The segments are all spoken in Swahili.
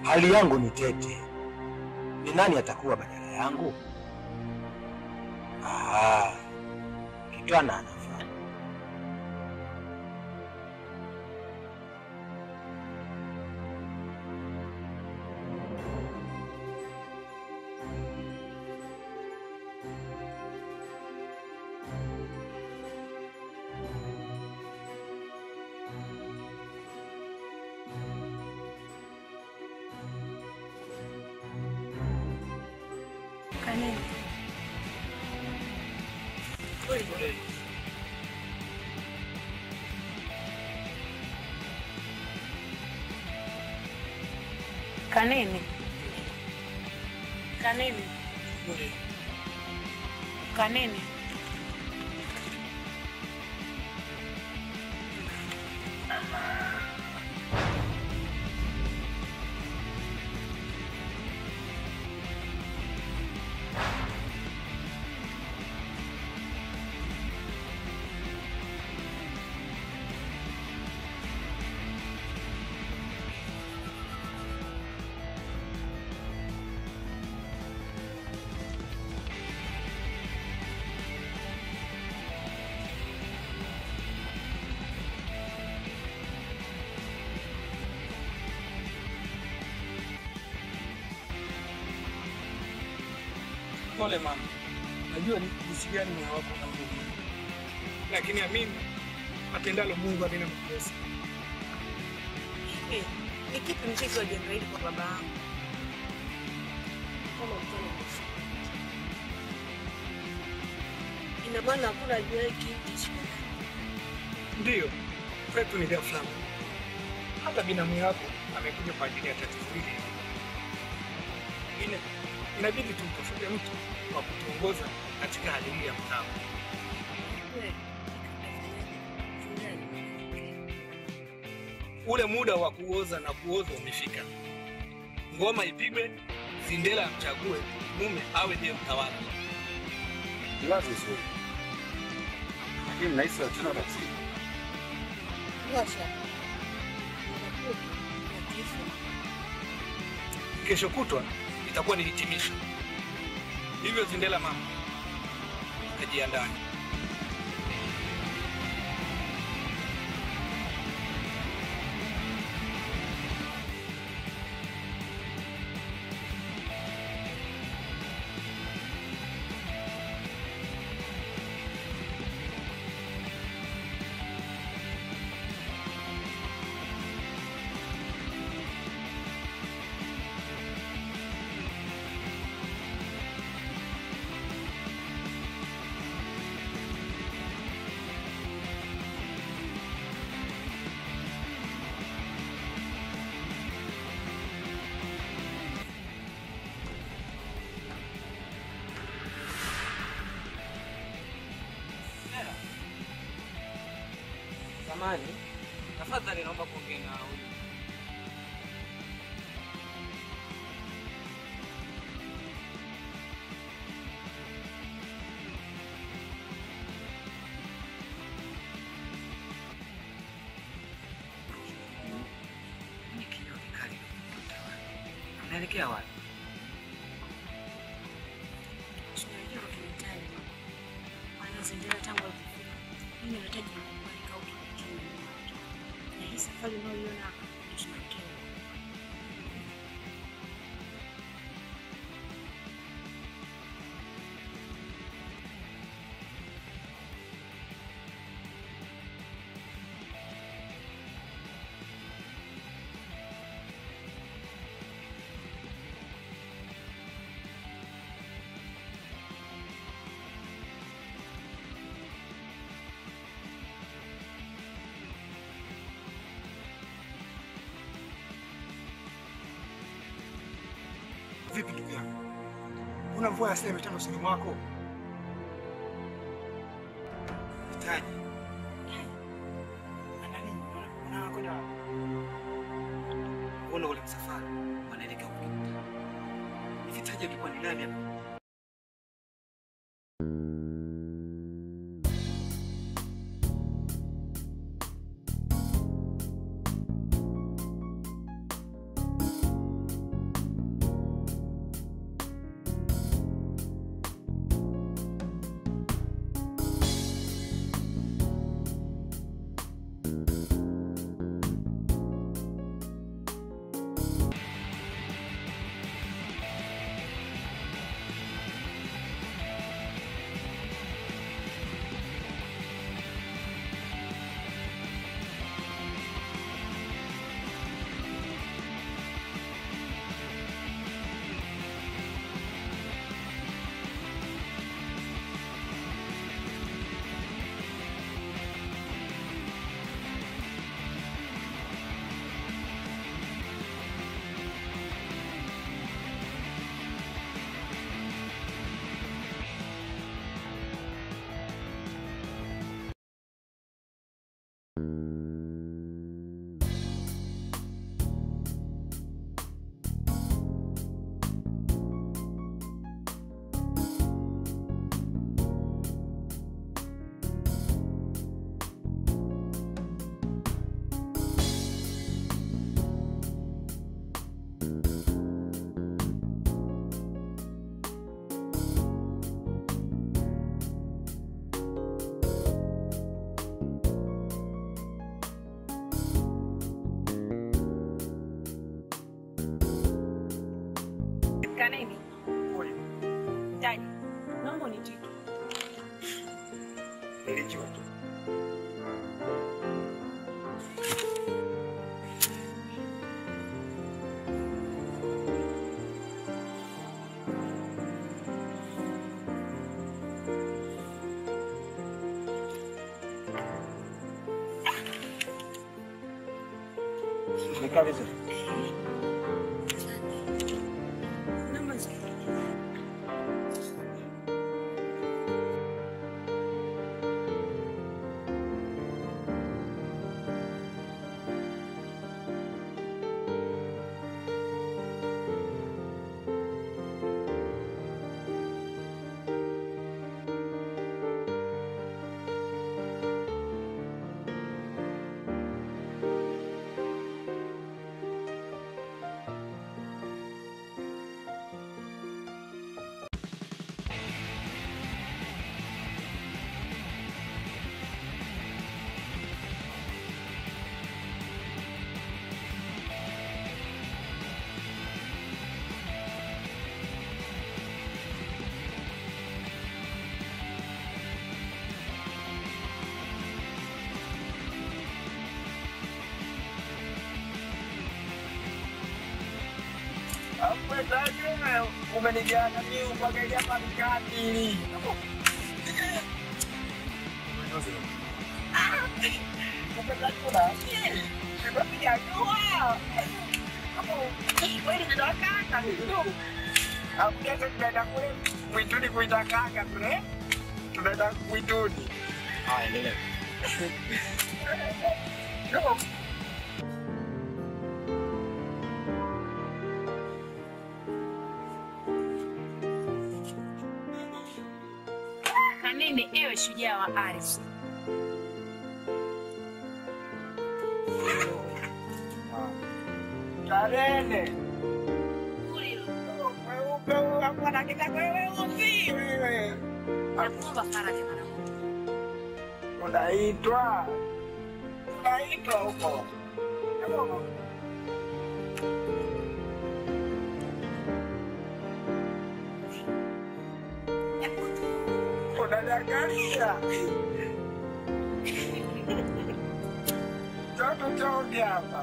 hali yangu ni tete. Ni nani atakuwa badala yangu? Ah, Kitwana anafaa. Kanini. Kanini. Kanini. Kanini. Pole mama, najua ni jinsi gani moyo wako unaumia, lakini amini atendalo Mungu havina makosa. Eh, Ni kipi mzizi wa jambo hili kwa baba yangu? Kama mfano kufa. Ina maana hakuna ajuaye kipi siku Ndiyo, kwetu ni ghafla. Hata binamu yako amekuja kwa ajili ya tatizo hili. Ine, inabidi tumtafute mtu wa kutuongoza katika hali hii ya mtao. Ule muda wa kuoza na kuoza umefika. Ngoma ipigwe, Sindela amchague mume awe ndiye mtawala. Ni wazo zuri, lakini nahisi hatuna tatizo. Washa. Kifo. Kesho kutwa itakuwa ni hitimisho. Hivyo Zindela mama, kajiandae. Samani, tafadhali naomba kuongea na huyu. Ni kilio kikali Unaelekea wapi? Tunajua tunahitaji. Maana Zindela tangu alipofika, mimi nahitaji kuandika ukiwa na hii safari unayoiona hapa ndio tunaelekea. Vipi ndugu yangu, una mvua ya sema tano usoni mwako? Hitaji ana nini? Una- Unakwenda wapi? Mbona ule msafara wanaelekea kukimbia? Nikitaja alikuwa ni nani hapa? Kanini? Taji. Naomba unitike. Nilijua tu. Nikaa vizuri. Naomba nisikilize. Umenijana mimi mpaka hapa nikatili. Mwituni kuita kaka kule, tunaenda mwituni. Haya, endelea. Kanini, ewe shujaa wa ardhi. Karene. Weupe huyu hapo anakita kweusi wewe. Nakuomba faraja mwanangu. Unaitwa. Unaitwa huko. Unaniangalia. Toto chonge hapa.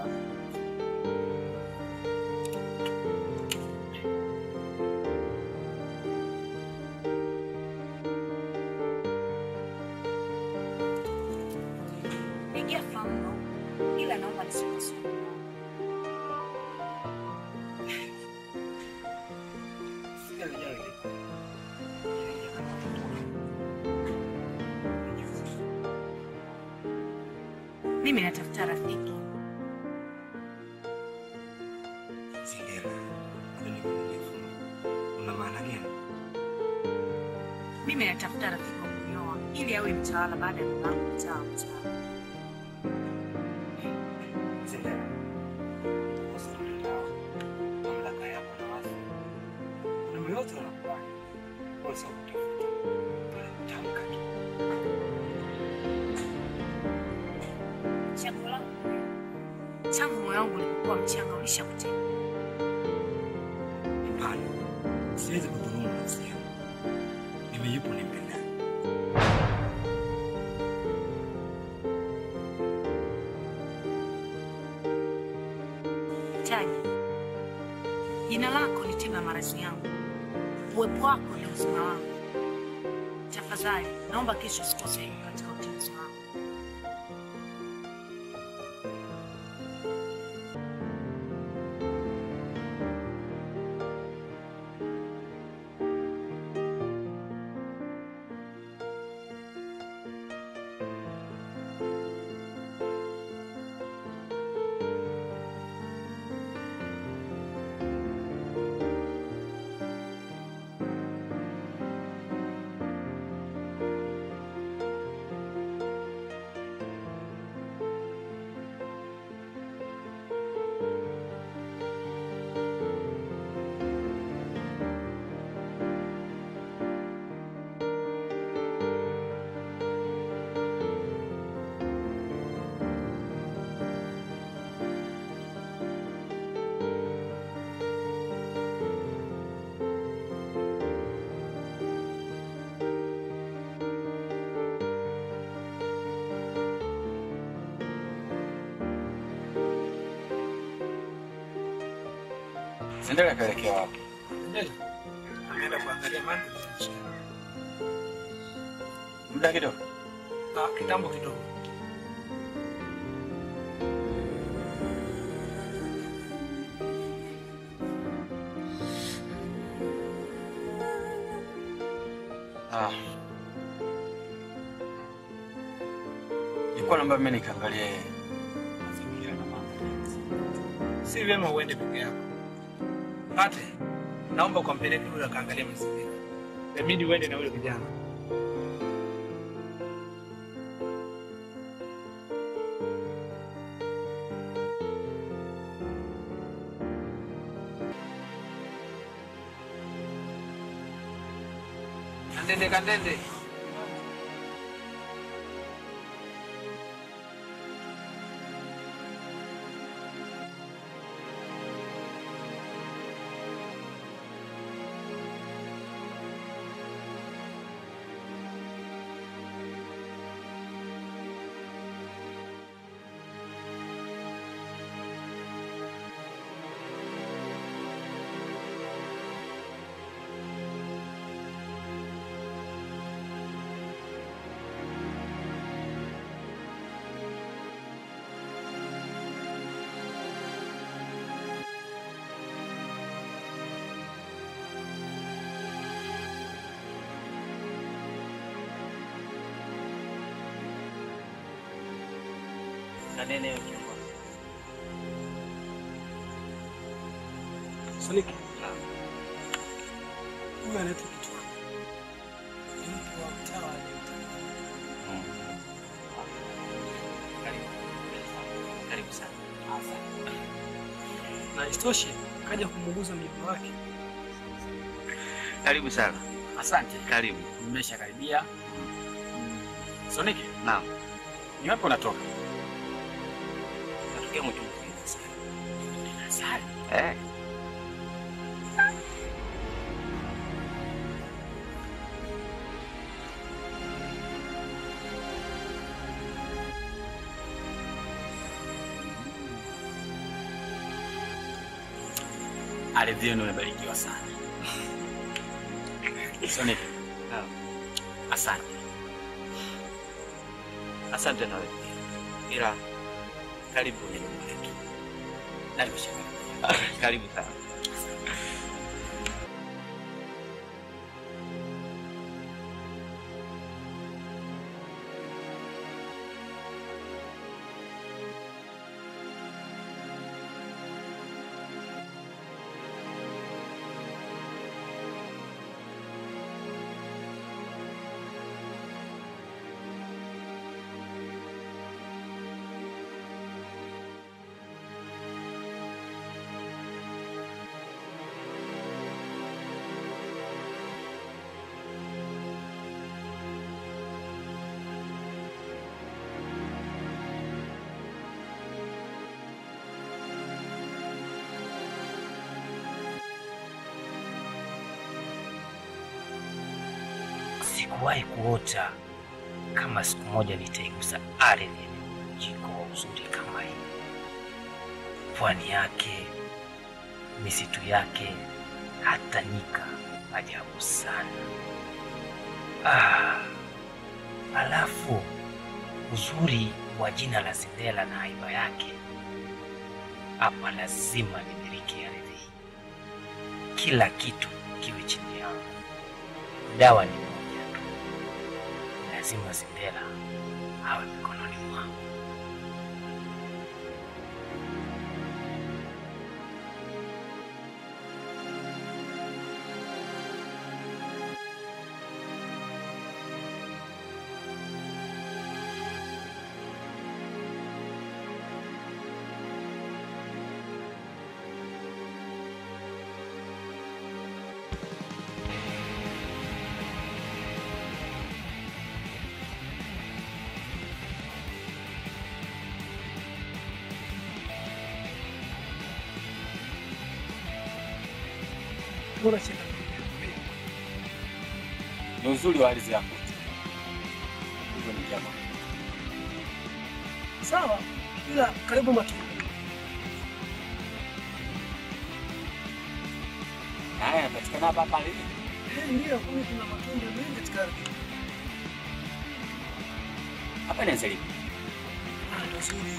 Ingia famu ila naomba nisikusumbue. Mimi natafuta rafiki. Sindela. Una maana gani? Mimi natafuta rafiki wa kunyoa ili awe mtawala baada ya babangu mtaa wa mtaa. Sindela. Kuhusu mtandao, mamlaka yako na watu. Kuna yote wanakubali. Wewe sio kutafuta. Bali kutamka tu. Chaguo langu tangu moyo wangu ulipokuwa mchanga ulishakutenga. Hapana. Siwezi kudhulumu nafsi yangu. Mimi yupo nimpendaye. Taji, jina lako ni tiba ya maradhi yangu, uwepo wako ni uzima wangu. Tafadhali naomba kesho usikose katika utenzi wangu. Sendele akaelekea wapi? Ndio. Ameenda kuangalia mandhari ya nchi. Muda kidogo. Ah, kitambo kidogo. Ah. Nilikuwa naomba mimi nikaangalie mazingira na mambo. Si vyema uende peke yako. Pate, naomba ukampeleke yule akaangalia mazingira. Inabidi uende na yule kijana. Kandende, kandende. Kanene hiyo kiongozi. Soniki. Huyu anaitwa Kitwana. Ni mtu wa mtaa wa Leta. Karibu. Karibu sana. Na isitoshe kaja kumuuguza mjomba wake. Karibu sana. Asante. Karibu. Nimeshakaribia. Soniki, Naam. ni wapi unatoka? Natokea mwitu mzima sana. Asali. Eh. Ardhi yenu imebarikiwa sana. Soniki, Naam. asante. Asante na wewe pia. Ila karibu ni nyumba yetu. Na nimeshakaribia. Karibu sana. Sikuwahi kuota kama siku moja nitaigusa ardhi yenye mjiko wa uzuri kama hii. Pwani yake, misitu yake, hata nyika, ajabu sana. Ah, alafu uzuri wa jina la Sindela na haiba yake, hapa lazima nimiliki ardhi hii, kila kitu kiwe chini yangu. Dawa ni moja tu, lazima Sindela awe mikononi mwangu. Mbona cheka? Ni uzuri wa ardhi yako. Hivyo ni jambo. Sawa, ila karibu matunda. Haya, yanapatikana hapa hapa lini? Ndio, kuni kuna matunda mengi katika ardhi. Hapa inaanza lini? Ah, ndio zuri.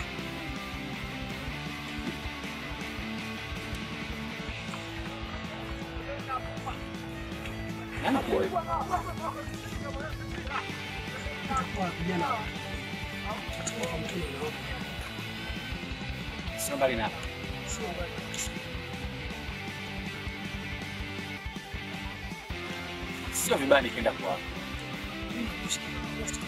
Nani kwa Kwa vijana. Tutakuwa kwa mtuni na wote. Sio mbali na hapa. Sio mbali kabisa. Sio vibaya nikienda kwa Mimi nakushikia. Nakushikia.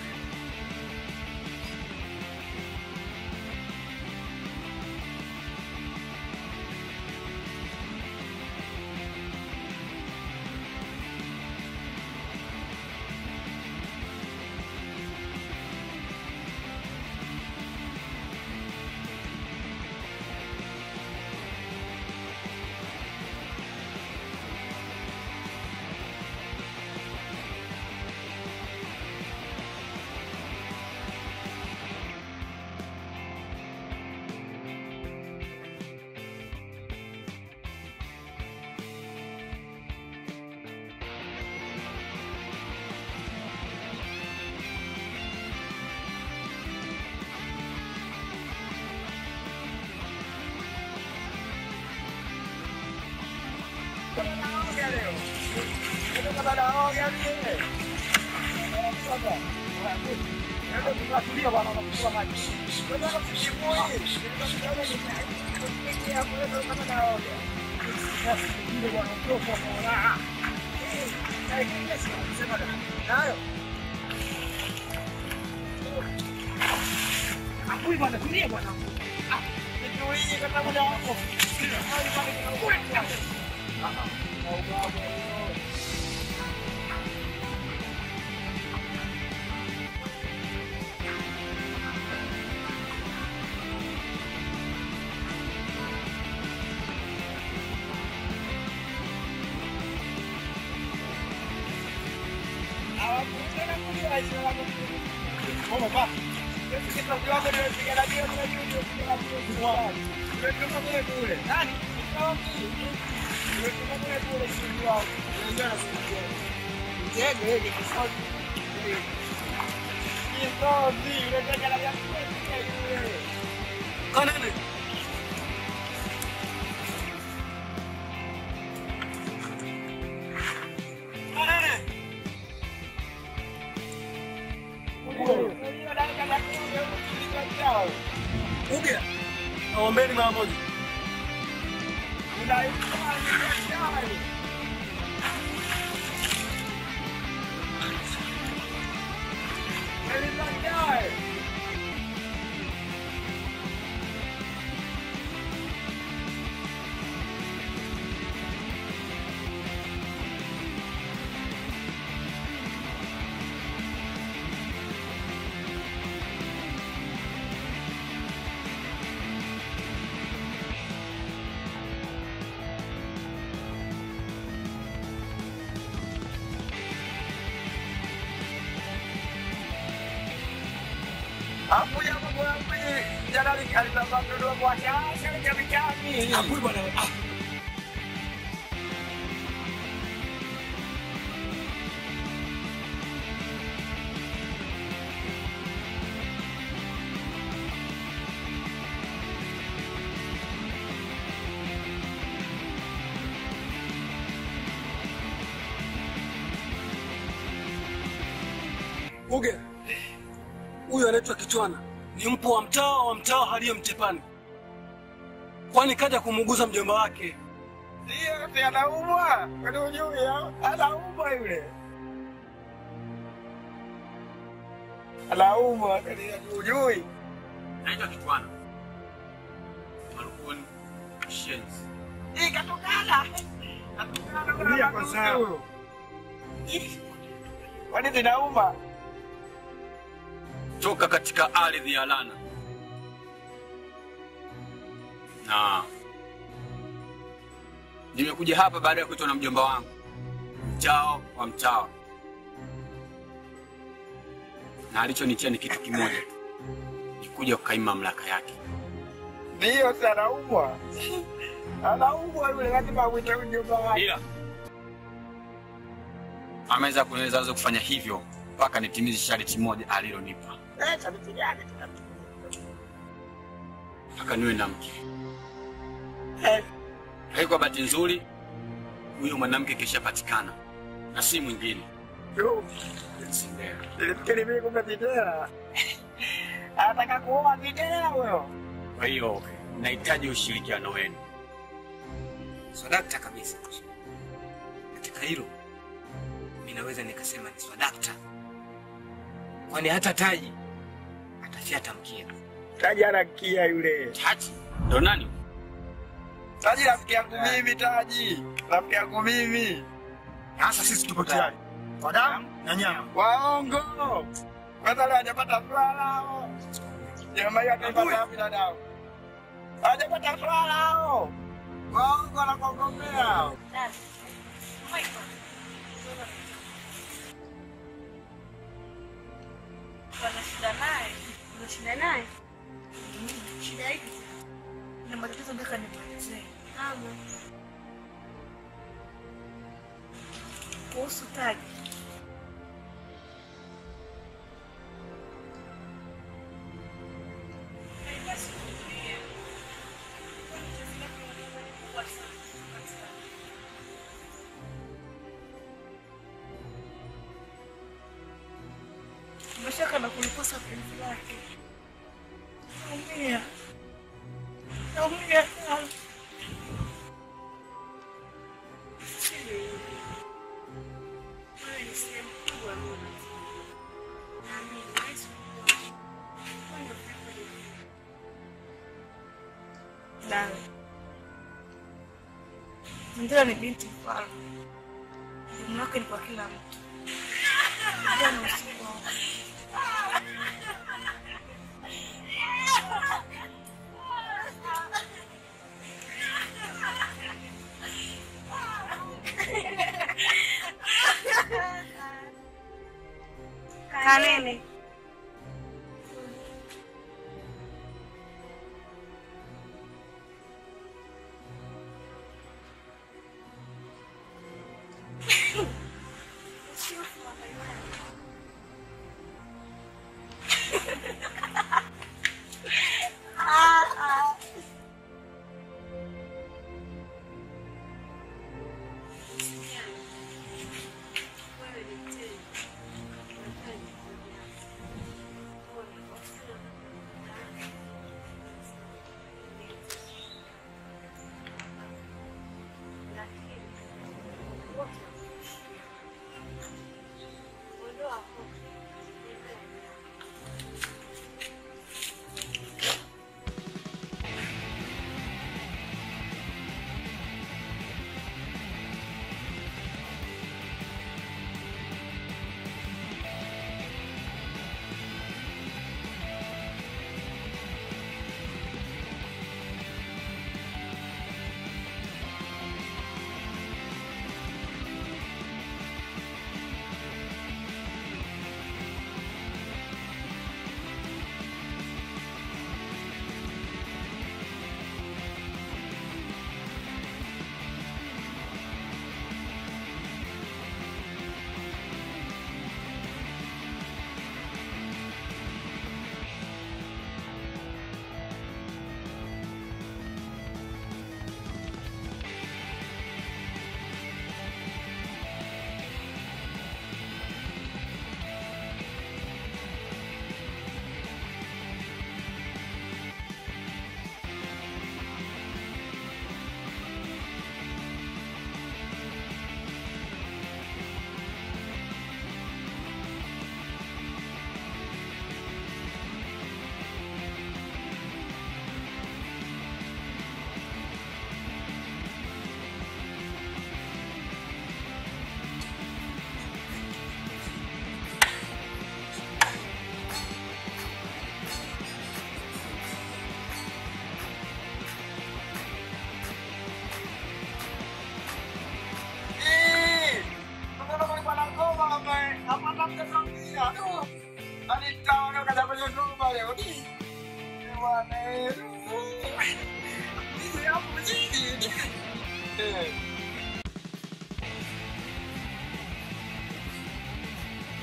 Kanene. Kanene. Uge. Naombeni mara moja. Hakui bwana. Ah. Uge. Huyu anaitwa Kichwana. Ni mpo wa mtaa wa mtaa haliye Mtepani. Kwani kaja kumuuguza mjomba wake. Ndio, anaumwa. Kwani hujui hao? Anaumwa yule. Anaumwa, kwani hujui? naitwa Kitwana. Marukuni Shenzi. Hii katokana. Katokana kwa sawa. Kwani zinauma? Toka katika ardhi ya Lana. Na nimekuja hapa baada ya kuitwa na mjomba wangu mchao wa mchao, na alichonitia ni kitu kimoja tu, ni kuja kukaima mamlaka yake. Ndio, si anaumwa. Anaumwa yule, lazima uite mjomba wake. Ila ameweza kuniweza aweze kufanya hivyo mpaka nitimize sharti moja alilonipa, Eh, shabiki gani tena? mpaka niwe na mke. Eh, Lakini kwa bahati nzuri, huyo mwanamke kishapatikana na si mwingine yo, Sindela. nilifikiri mimi kumbe Bidela. Anataka kuoa Bidela huyo. Kwa hiyo nahitaji ushirikiano wenu. Swadakta kabisa. Katika hilo mi naweza nikasema ni swadakta, kwani hata Taji atafyata mkia. Taji anakia yule. Taji ndo nani? Taji rafiki yangu mimi, Taji rafiki yangu mimi. Sasa sisi tuko tayari kwa damu na nyama. Waongo. Kwanza leo hajapata furaha lao. Jamaa hiyo ataipata wapi dadao? Hajapata furaha lao. Waongo wanakuogopea. Wana shida naye. Una shida naye? Shida hii na matatizo mpaka nimalizie. Ama kuhusu Taji, umeshaka na kulikosa penzi lake. Naumia, naumia sana. Wewe ni sehemu kubwa ya moyo wangu. Naamini huwezi kukuacha. Wewe ndio pepo yangu. Dawe. Ndila ni binti mfalme. Elimu yake ni kwa kila mtu. Jana usiku wangu. Kanene.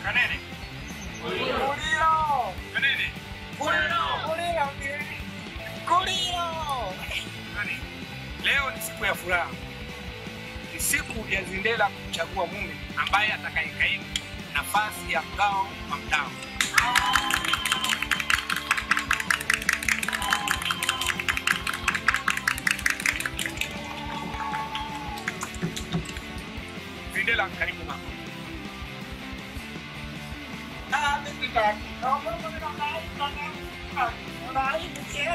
Kanene. Kulilo. Kanene. Kulilo. Kulilo. Kulilo. Nani? Leo ni siku ya furaha, ni siku ya Zindela kumchagua mume ambaye atakayekaimu nafasi ya mgao wa mdao. Zindela, karibu mama. Ah, mimi tak. Kamu nak naik mana? Naik ke?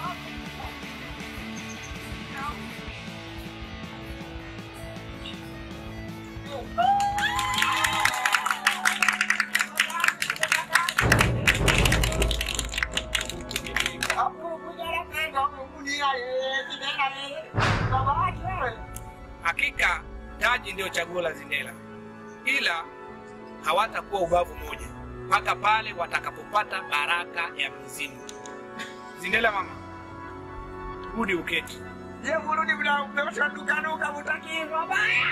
Aku punya rakyat, kamu punya eh, tidak ada. Bapa aja. Hakika taji ndio chaguo la Zindela, ila hawatakuwa ubavu moja mpaka pale watakapopata baraka ya mizimu. Zindela mama, rudi uketi. Dia murudi bila upewa duka-duka mutaki mabaya.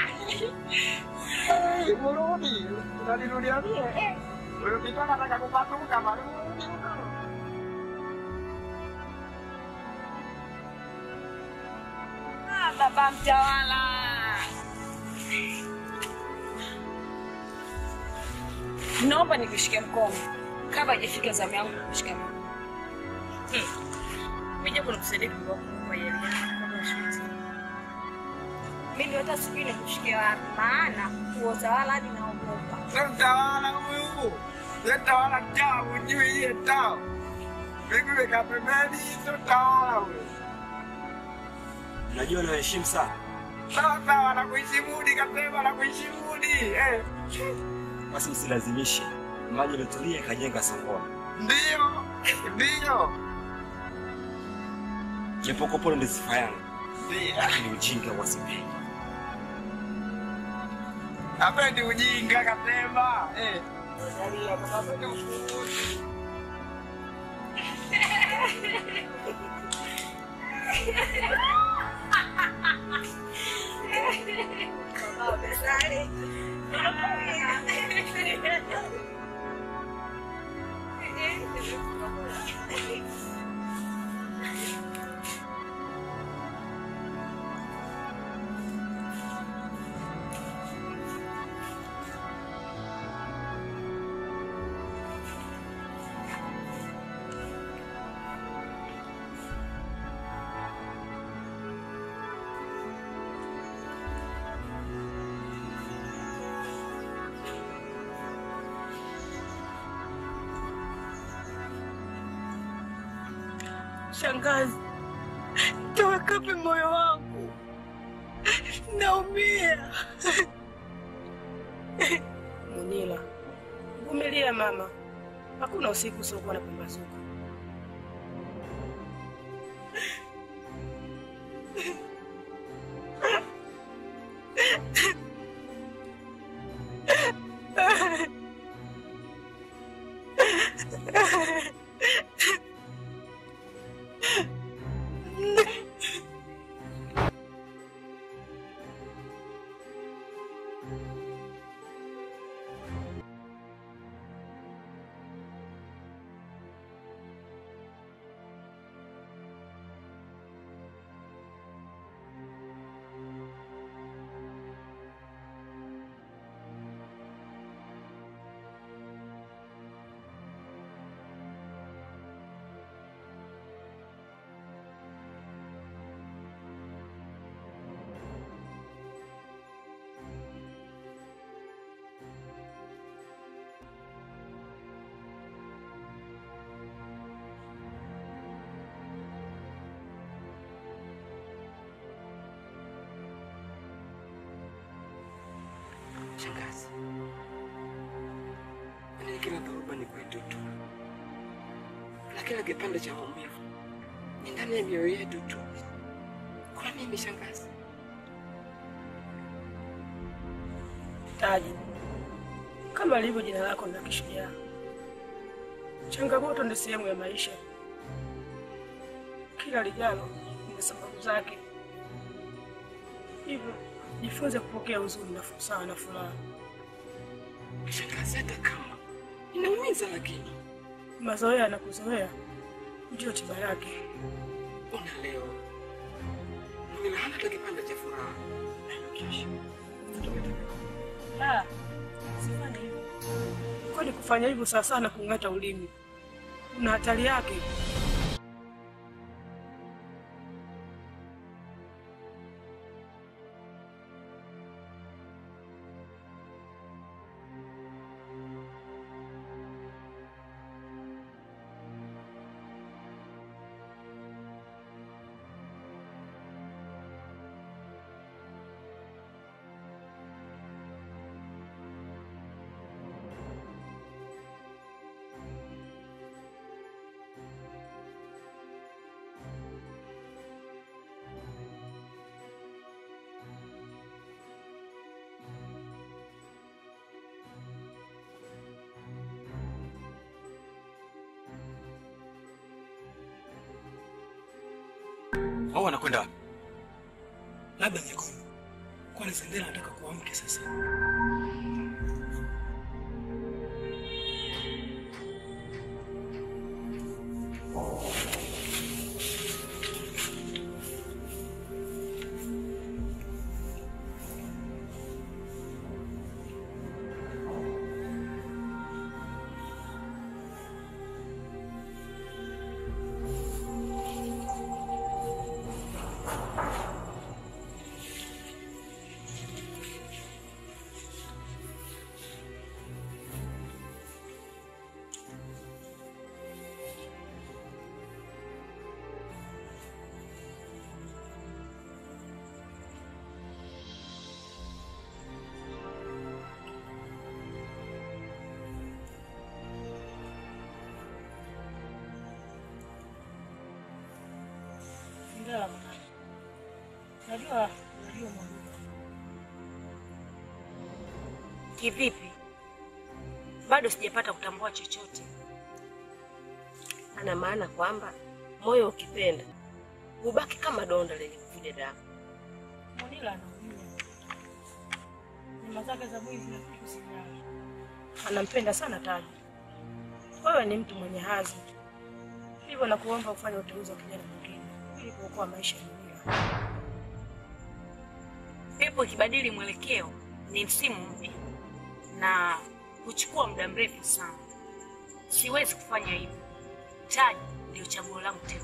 Murudi, unanirudia mie. Eh, Wewe kita nataka kupatuka baru murudi huko. Ah, baba mtawala. Naomba nikushike mkono kabla haijafika zamu yangu kushika mkono. Mimi kunakusaidia kwa kwa yeye kama shuti. Mimi ndio hata sijui nikushike wapi maana kuotawala hadi naogopa. Sasa mtawala huyu. Yeye tawala tao, ujui yeye tao. Mimi weka pembeni hizo tawala huyu. Najua nawaheshimu sana. Sawa sawa, nakuheshimudi kasema nakuheshimudi. Eh, Basi msilazimishe. Maji yaliotulia ikajenga songona. ndio. Ndio. Japo kopolo ndi sifa yangu, Ndio. lakini ujinga wasipendi. Hapendi ujinga kasema. Eh. Angalia, hapendi ufufuzi. Shangazi, towekape moyo wangu, naumia. Munila, vumilia mama, hakuna usiku usiokuwa na pambazuka. Shangazi, mimi kila dhoruba ni kwetu tu, na kila kipande cha maumivu ni ndani ya mioyo yetu tu. Kwa mimi shangazi, Taji, kama lilivyo jina lako ni la kishujaa, changamoto ni sehemu ya maisha. Kila lijalo lina sababu zake, hivyo jifunze kupokea huzuni na sawa na furaha. Shangazi, hata kama inaumiza, lakini Mazoea na kuzoea ndio tiba yake. ona leo Mumina hana hata kipande cha furaha. Kesho Ah, usifanye hivyo. Kwani kufanya hivyo sawa sana kung'ata ulimi, kuna hatari yake. Au anakwenda wapi? labda mikono, kwani Sendela anataka kuamke sasa. Sindela mwanangu, najua najua mwanangu. Kivipi? Bado sijapata kutambua chochote. Ana maana kwamba moyo ukipenda hubaki kama donda lenye kuvuja damu. Monila anaujua nyama zake za mwizi na kitu sijala. Anampenda sana Taji. Wewe ni mtu mwenye hazi, hivyo nakuomba ufanye uteuzi wa kijana mwingine ili kuokoa maisha ya Monila. Pepo ikibadili mwelekeo ni msimu mpya na huchukua muda mrefu sana. Siwezi kufanya hivyo. Taji ndio chaguo langu teule.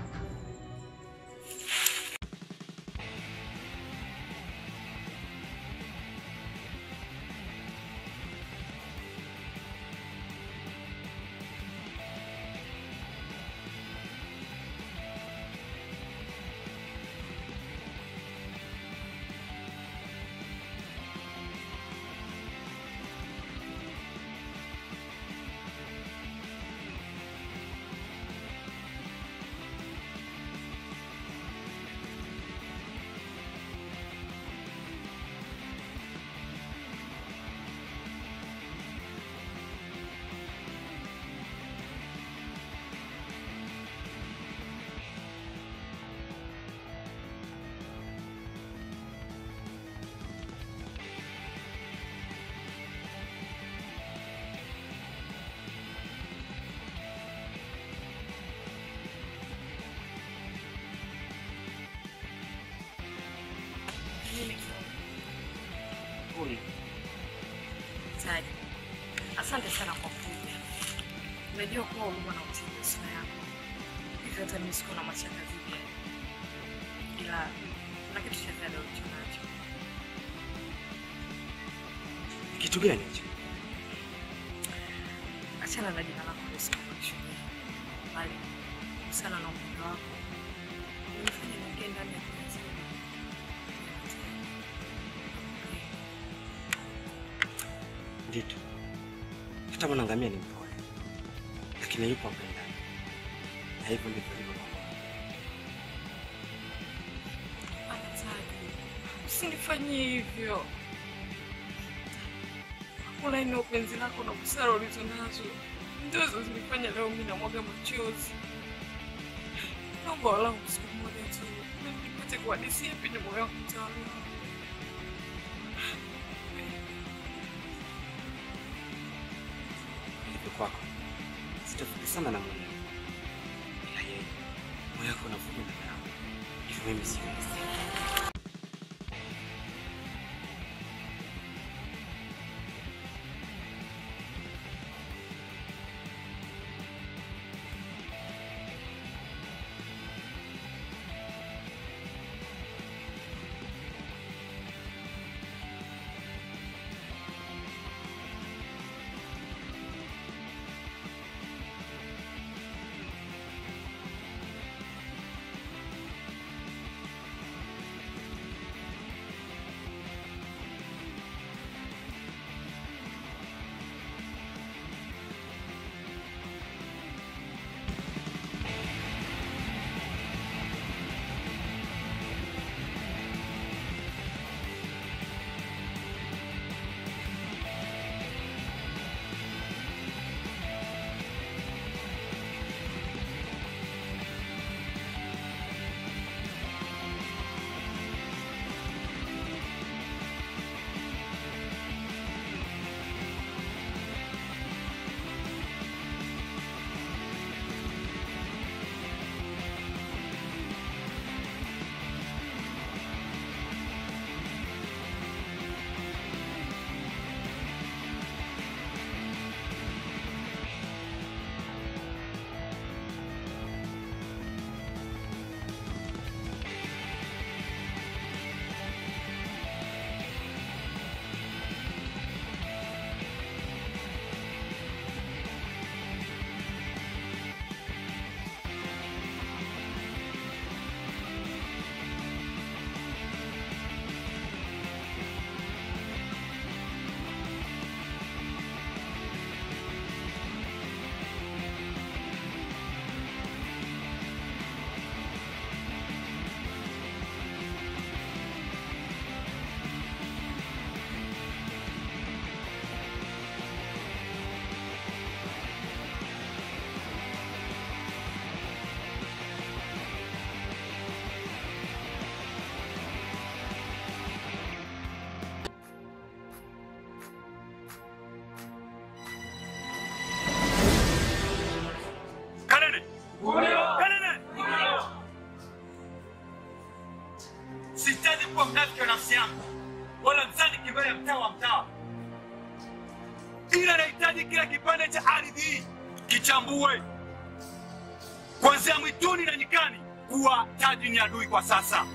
Taji, asante sana kwa kuja. Najua kuwa ulikuwa na uchungu sana yako, hivyo hata mimi sikuwa na mashaka dhidi yako, ila kuna kitu cha ziada ulicho nacho. Kitu gani hicho? Achana na jina lako lisikushujaa, bali sana na upendo wako unifanya niingie ndani ya penzi. Ndito, hata mwanangamia ni mpole, lakini yupo mpendani, na hivyo ndivyo ilivyo kwa Mungu. Taji, usinifanyie hivyo. Hakuna ina upenzi lako na busara ulizo nazo ndizo zilifanya leo mimi namwaga machozi. Naomba walau siku moja tu mimi nipate kuhadisia penye moyo wangu utawala. kwako. Sitafuti sana na Mungu. Ila yeye moyo wako unavuja mbele yangu. Hivyo mimi siwezi. Kanene! Kanene! Sihitaji kuwa mnafiki wa nafsi yangu wala mzani kimbele ya mtaa wa mtaa, ila nahitaji kila kipande cha ardhi hii kichambue kuanzia mwituni na nyikani kuwa taji ni adui kwa sasa.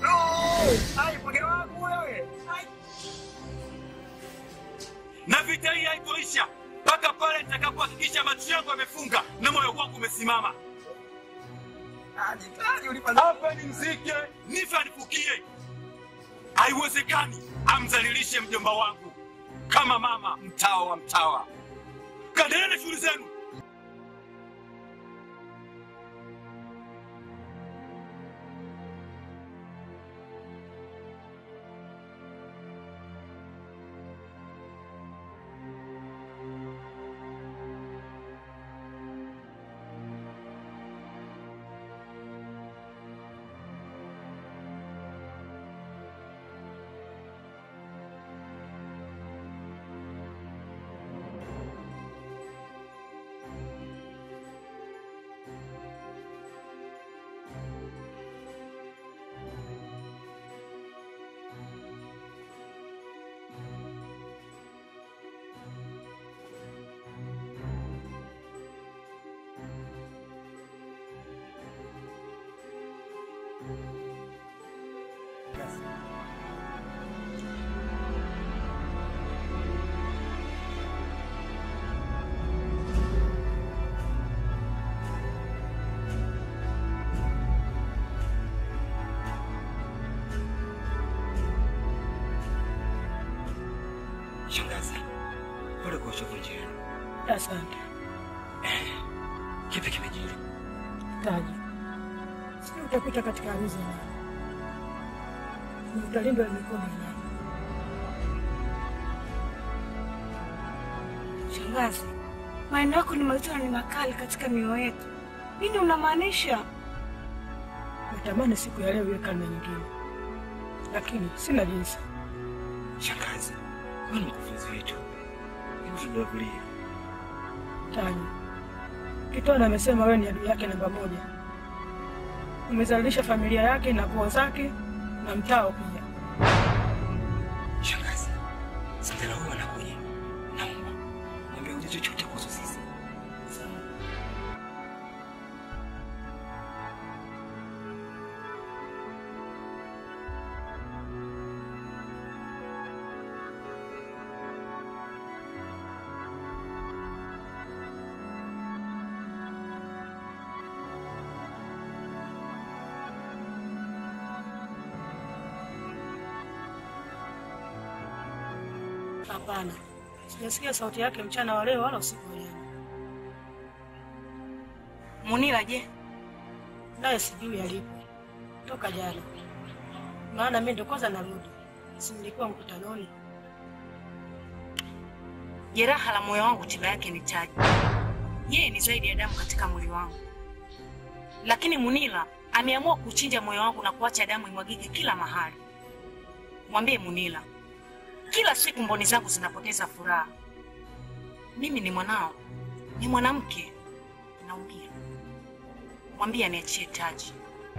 Na vita hii haitoisha mpaka pale nitakapohakikisha macho yangu yamefunga na moyo wangu umesimama. Hapa ni mzike, nife anifukie. Haiwezekani amzalilishe mjomba wangu kama mama mtawa wa mtawa. Kaendelee na shughuli zenu. Shangazi, pole kwa uchovu njiani. Asante Kipi kimejiri? Taji, sijui utapita katika harusi ya nani, ni utalindwa na mikono ya nani? Shangazi, maneno yako ni mazito na ni makali katika mioyo yetu. Nini unamaanisha? Natamani siku ya leo iwe karne nyingine, lakini sina jinsi. Shangazi, wewe ni mkufunzi wetu, hebu tudavulie. Taji, Kitwana amesema wewe ni adui yake namba moja. Umezalilisha familia yake na koo zake na mtao pia. Shangazi, Sindela huyu anakuja. Naomba mwambie uje chochote kuhusu sisi. Hapana, sijasikia sauti yake mchana wa leo wala usiku wa leo. Munila je? Naye sijui alipo toka jana, maana mimi ndo kwanza narudi, si nilikuwa mkutanoni. Jeraha la moyo wangu tiba yake ni Taji. Yeye ni zaidi ya damu katika mwili wangu, lakini Munila ameamua kuchinja moyo wangu na kuacha damu imwagike kila mahali. Mwambie Munila, kila siku mboni zangu zinapoteza furaha. Mimi ni mwanao, ni mwanamke, naumia. Mwambie aniachie Taji.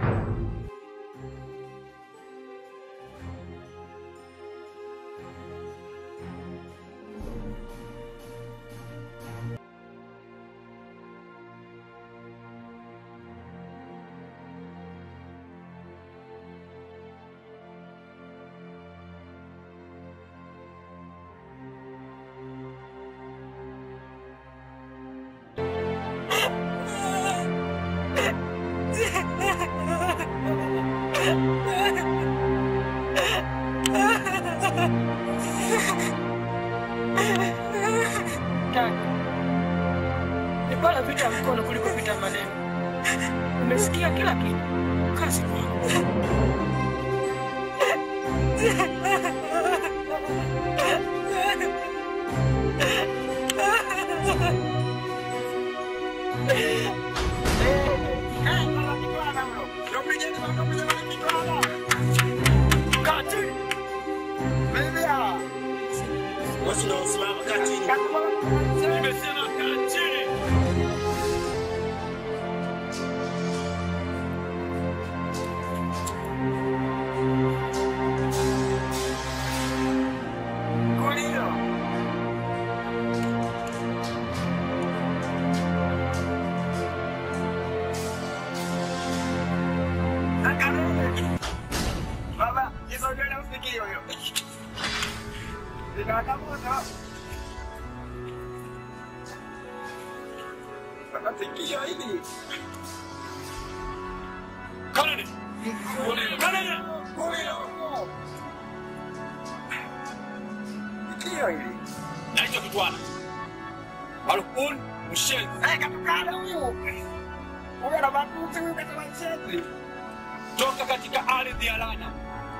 Taji, ni bora vita ya mkono kuliko vita ya maneno. Umesikia kila kitu, kazi kwangu. Nimesema kaa chini. Baba, hizo nywele usikii huyo. Zinawaka moto. Baba, sikio hili. Kanani. Kanani. Sikio hili. Naitwa Kitwana. Alkun mshenzi. Eh, katukana huyu. Huyu ana matusi, huyu katoka mshenzi. Toka katika ardhi ya Lana.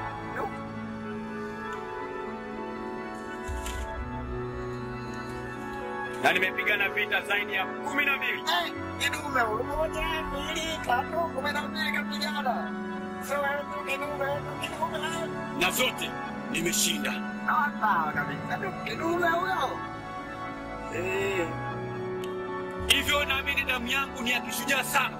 Na nimepigana vita zaidi ya kumi na mbili. Eh, kidume huyu. Moja, mbili, tatu, kumi na mbili kapigana. Sio wewe tu kidume, wewe tu kidume. Na zote nimeshinda. Sawa kabisa. Tu Kidume huyo. Eh. Hivyo naamini damu yangu ni ya kishujaa sana.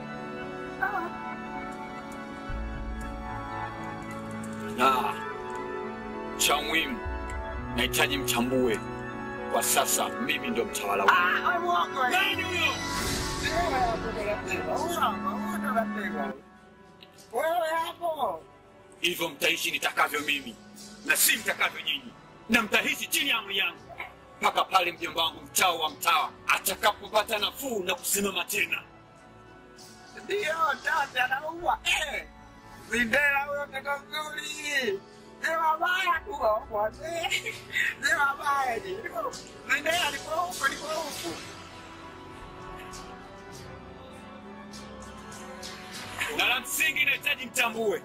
Na cha muhimu nahitaji mtambue kwa sasa mimi ndo mtawala wenu. Ah, wewe mwongo. Nani huyo? Wewe hapo taratibu. Huyo hapo, huyo taratibu. Wewe hapo. Hivyo mtaishi nitakavyo mimi na si mtakavyo nyinyi, na mtaishi chini ya amri yangu mpaka pale mjomba wangu mtawa wa mtawa atakapopata nafuu na kusimama tena. Ndio, tata anaua. Eh. Sindela huyo mtoto mzuri. Ni wabaya tu hapo. Eh. Ni wabaya ni. Sindela alikuwa huko, alikuwa huko. Na la msingi nahitaji mtambue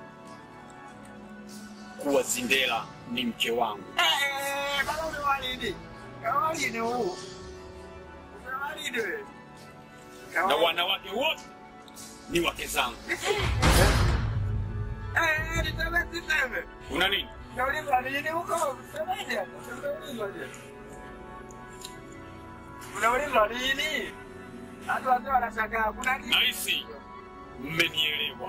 kuwa Zindela ni mke wangu. Eh, baba umewalidi. Kawalidi huu. Umewalidi wewe. na wanawake wote ni wake zangu. Eh, niseme siseme. Una nini? Nauliza nini huko? Semeje? Nauliza je? Unaulizwa nini? Watu wazee wanashangaa kuna nini? Nahisi mmenielewa.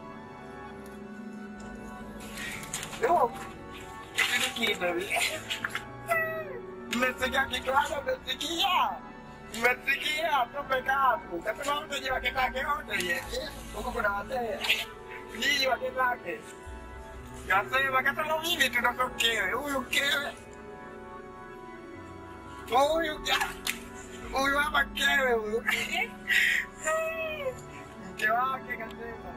Yo, kitu kingine. Mmesikia kitu hapo mmesikia? Mmesikia tupe kapu. Kasema mtu je wake zake wote ye. Huko kuna wazee. Nyinyi wake zake. Kasema kasema mimi tunakokewe. Huyu kewe. Huyu ka- huyu hapa kewe huyu. Mke wake kasema.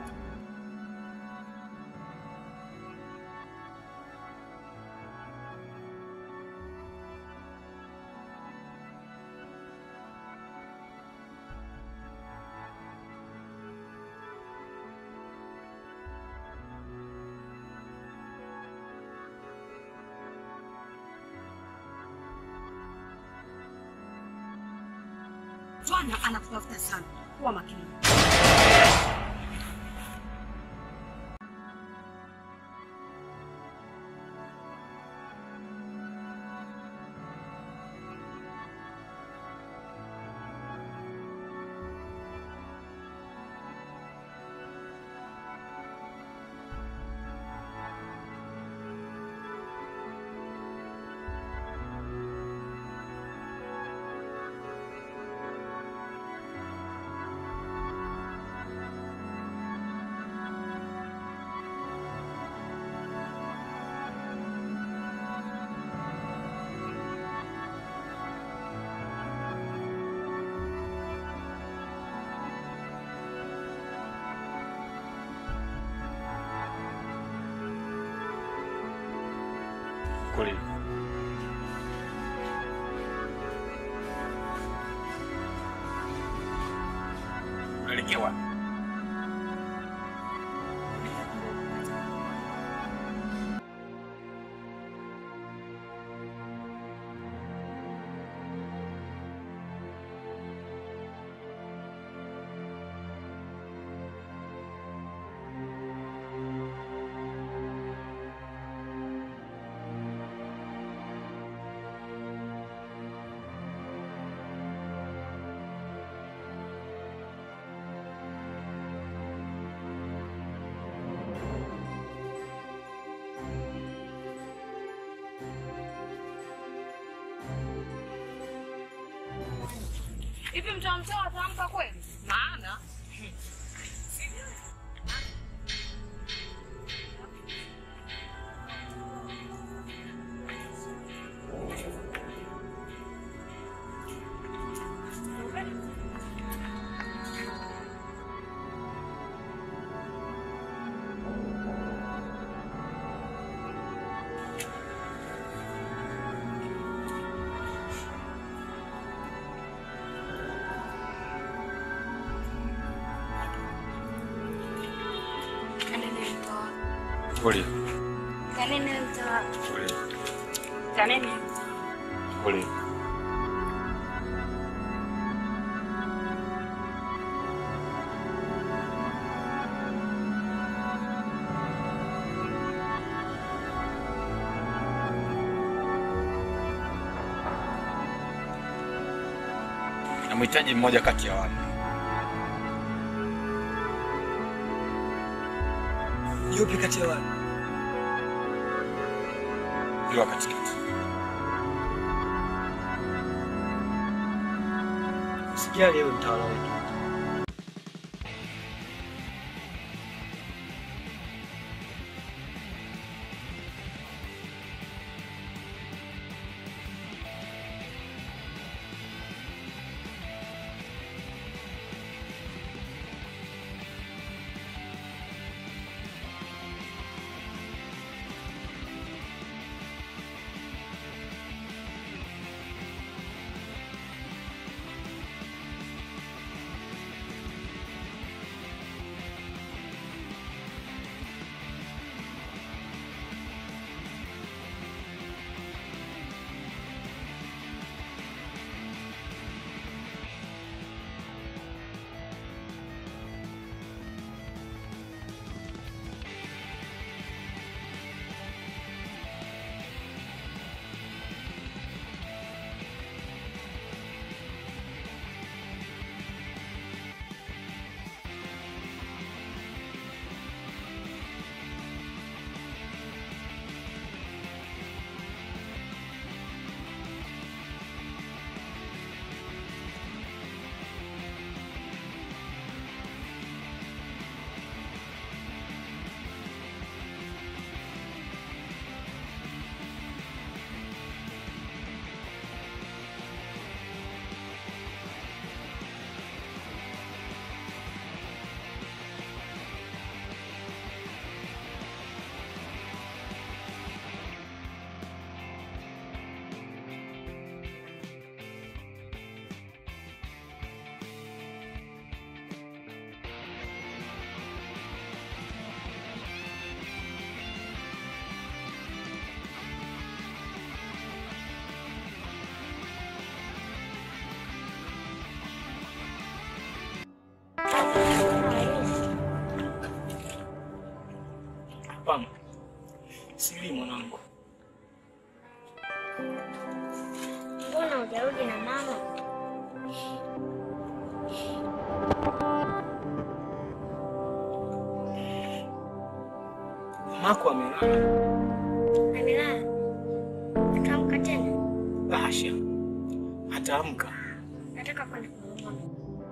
Bwana anakutafuta sana. Kuwa makini. Kweli. Unaelekea wapi? Hivi mtamtoa atampa kweli? Maana Kanene mtoa. Kweli. Kanene mtoa. Kweli. Kanene. Kweli. Namhitaji mmoja kati ya wale. Yupi kati ya wale? Yule wa katikati. Usijali ewe mtawala wetu. hujarudi na mama? Mamako amelala. Amelala? Ataamka tena? Bahasha, ataamka. Nataka kwenda kumwona.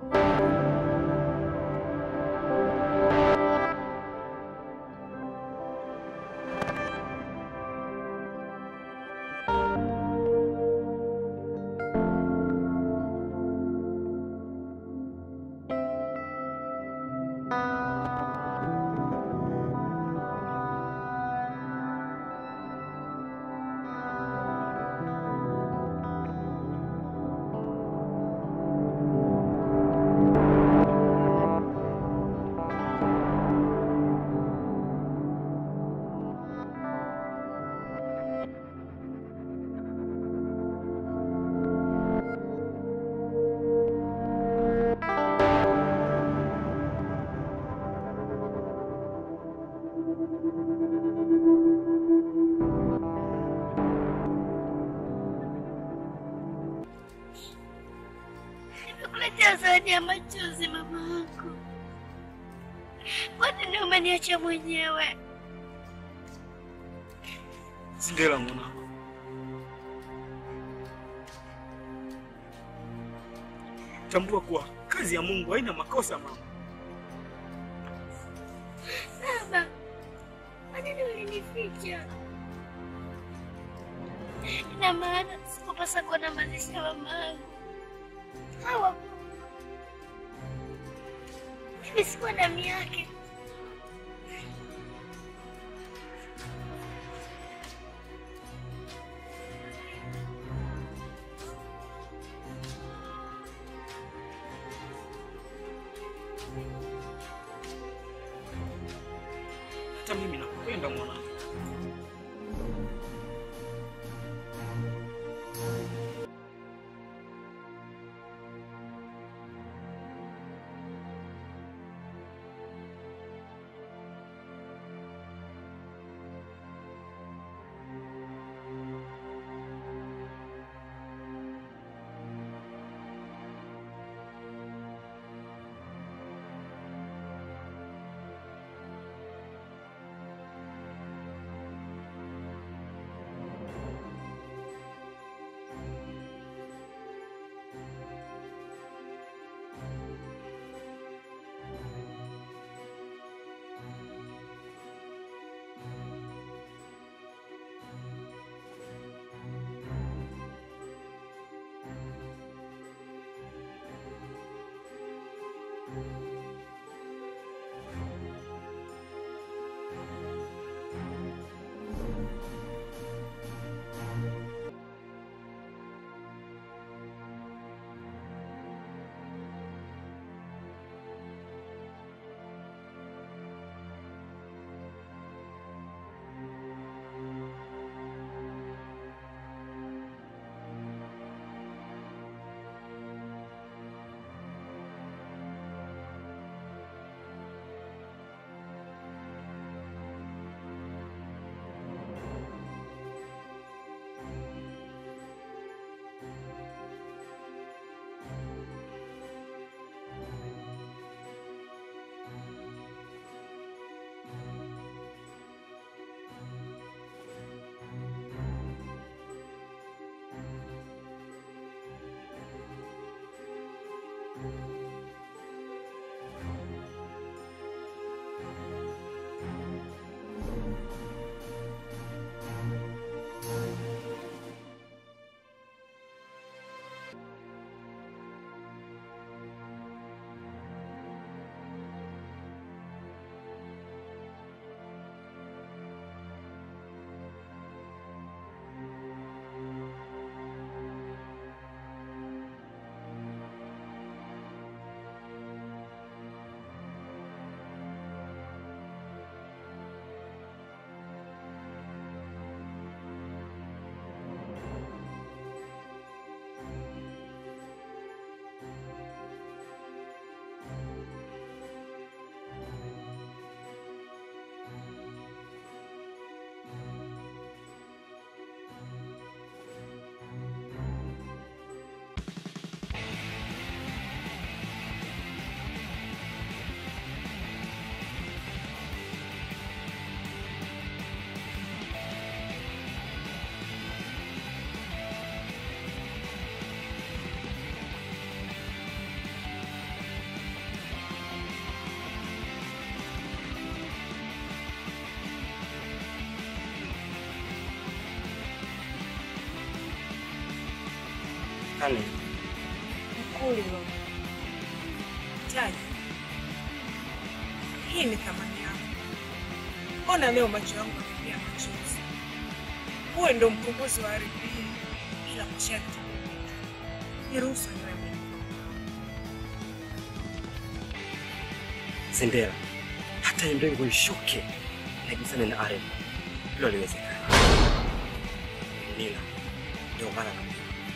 Nimekuletea zawadi ya machozi mama yangu. Kwa nini umeniacha mwenyewe? Zindela mwanangu, tambua kuwa kazi ya Mungu haina makosa mama. Baba, kwa nini ulinificha? Ina maana sikupasa kuwa na mazishi ya mama yangu. Hawa mimi sikuwa damu yake. Hata mimi nakupenda mwanangu. Hani, Mkulio. Taji. Hii ni thamani yako. Mbona leo macho yangu yamejaa machozi? Uwe ndo mkombozi wa ardhi hii ila masharti. Niruhusu niwe mimi. Sindela, hata hiyo mbingu ishuke naigusane na ardhi, hilo haliwezekani. Nila, ndio maana na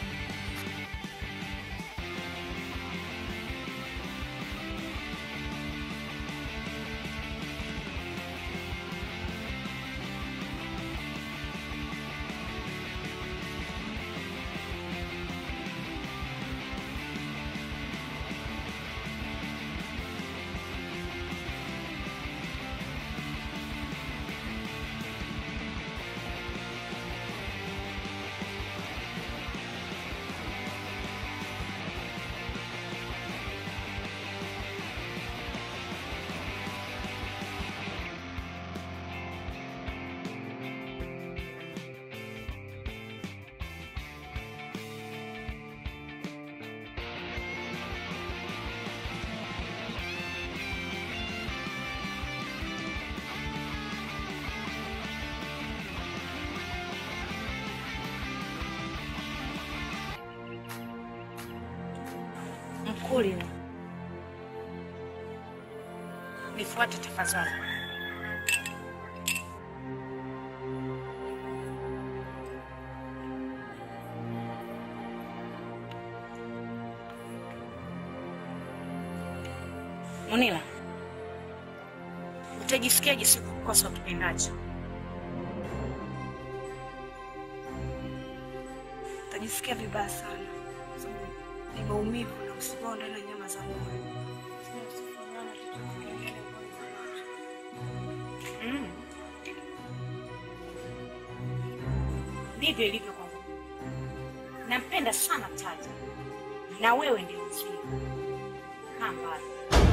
Mkulio. Nifuate tafadhali. Munila, utajisikiaje siku kukosa ukipendacho? Utajisikia vibaya sana, kwa sababu ni maumivu na msibao ndani ya nyama za moyo. Mm. Ndivyo ilivyo kwangu. Nampenda sana Taji, na wewe ndio mzuri. Kaa mbali.